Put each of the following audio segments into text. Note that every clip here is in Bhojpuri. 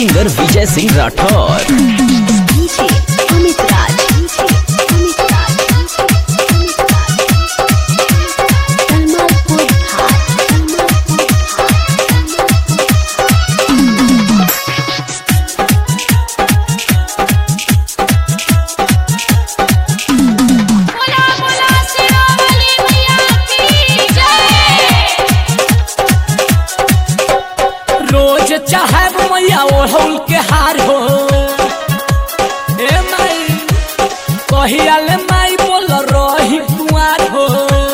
singer Vijay Singh Rathore DJ Amit Raj DJ Amit Raj Amit Raj Kalmalpur घाट कलमालपुर बोला बोला सिरोमणि मैया की जय रोज चाहे मैया ओढ़ौल के हार हो ए माई कहियाल माई बोल रही कुआर हो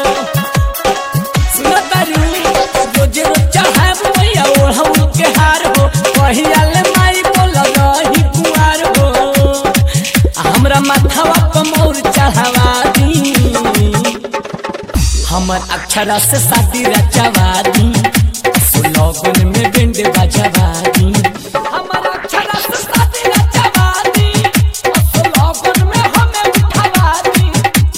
सुनो तारू रोज रोज चाहे मैया ओढ़ौल के हार हो कहियाल माई बोल रही कुआर हो आ हमरा माथवा पर मोर चढ़ावा दी हमर अक्षरा से शादी रचवा दी सुलोगन में बिंद बजवा दी हमर अक्षरा से शादी रचवा दी सुलोगन में हमें उठवा दी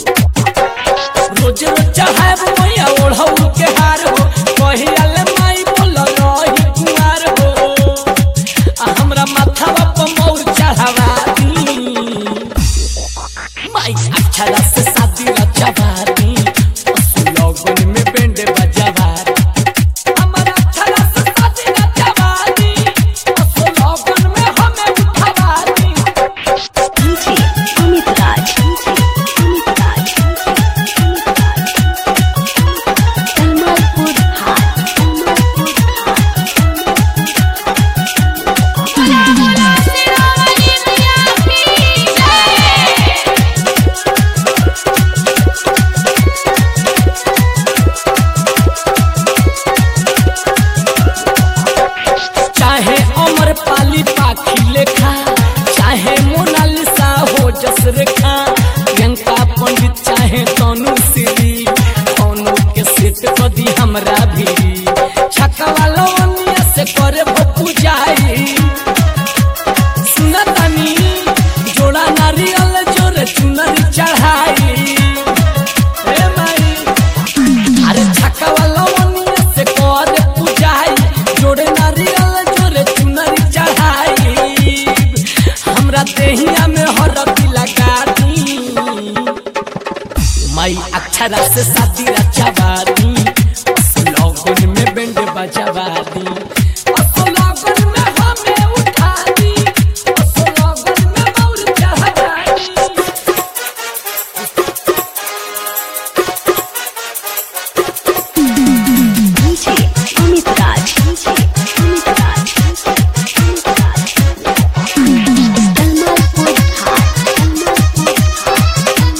रोज रोज चाहे मैया ओढ़ऊ के हार हो कहियाल माई बोल रही कुमार हो आ हमरा माथवा पर मोर चढ़ावा दी माई अक्षरा से शादी रचवा दी सुलोगन में बिंद बजवा दी हमर अक्षरा से शादी रचवा दी सुलोगन में हमें उठवा दी डीजे अमित राज डीजे अमित राज अमित राज कलमालपुर घाट कलमालपुर बोला बोला सिरोमणि मैया की जय चाहे अमर पाली पाखी लेखा चाहे मोनालिसा हो जस रेखा प्रियंका पंडित चाहे तनु श्री तनु के सेट कदी हमरा भी छक्का लवनिया से करे बपू जाई सुनतानी जोड़ा नारियल जोर चुनरी चढ़ाई ए माई अरे छक्का वाला वनिया से कर पूजाई जोड़े नारियल जोड़े चुनरी चढ़ाई हमरा देहिया में हरदी लगा दी माई अक्षरा से शादी रचवा दी सुलोगन में बेंड बजवा दी सुलोगन में हमें उठा दी सुलोगन में मौर चढ़ा दी डीजे अमित राज डीजे अमित राज अमित राज कलमालपुर घाट कलमालपुर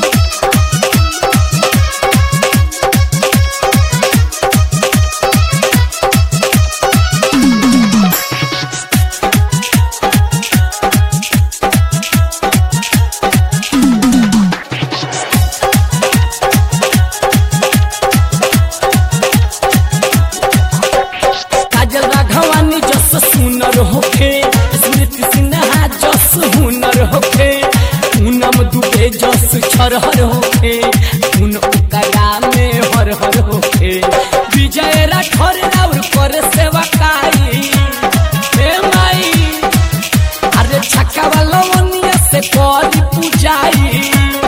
काजल राघवानी जस सुनर होखे स्मृति सिन्हा जस हुनर होखे पूनम दुबे जस छरहर होखे उन उकरा में हर हर होखे विजय राठौर राउर कर सेवा काई हे माई अरे छक्का वाला वनिया से करी पूजाई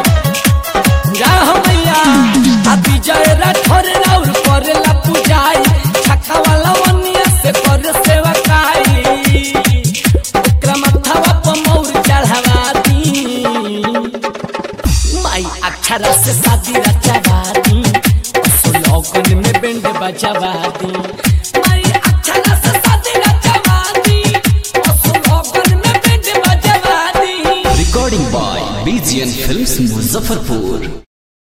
मैया आ विजय राठौर राउर करेला पूजाई छक्का वाला वनिया से कर सेवा काई ओकरा माथवा पर मौर चढ़ावा दी माई अक्षरा से शादी रचवा दी सुलोगन में बेंड बजवा दी माई अक्षरा से शादी रचवा दी सुलोगन में बेंड बजवा दी recording by BGN films Muzaffarpur